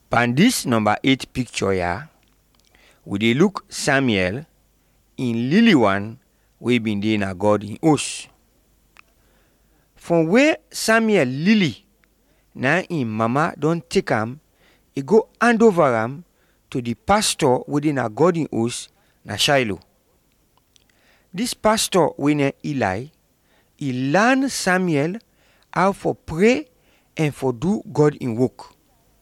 pan dis number 8 picture ya we dey look samuel in lily one wey bin dey na god in host from where samuel lily na im mama don take am e go hand over am to the pastor wey dey na god in host na shiloh dis pastor wey na eli e learn samuel how for pray and for do god in work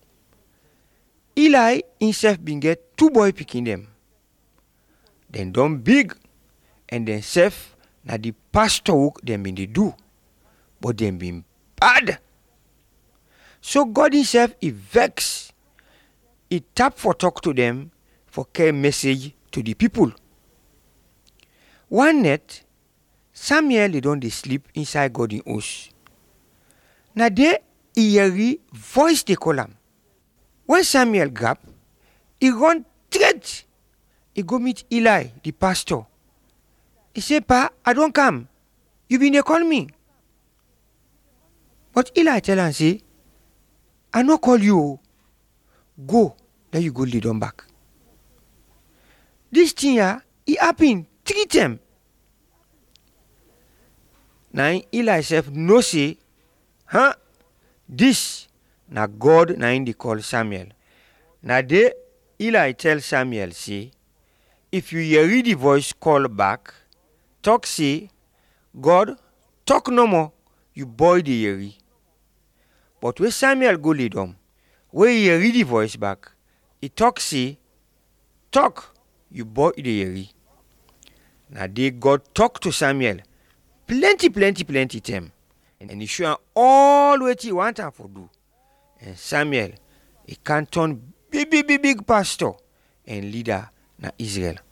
eli himself bin get two boy pikin dem dem don big and dem sef na the pastor work dem bin dey do but dem bin bad so god himself e vex e tap for talk to dem for carry message to the people one night samuel dey don dey sleep inside god in house na there e hear voice dey call am when samuel grab e run straight e go meet eli the pastor e say pa i don come you bin dey call me but eli tell am say i no call you o go then you go lay down back dis thing ya e happen three time na im eli sef know say huh dis na god na im dey call samuel na there eli tell samuel say if you hear the voice call back talk say god talk no more you boy dey hear but when samuel go lay down wey e hear the voice back e talk say talk you boy dey hear na there god talk to samuel plenty plenty plenty time and e show am all wetin e want am for do and samuel e can turn big big big big pastor and leader na israel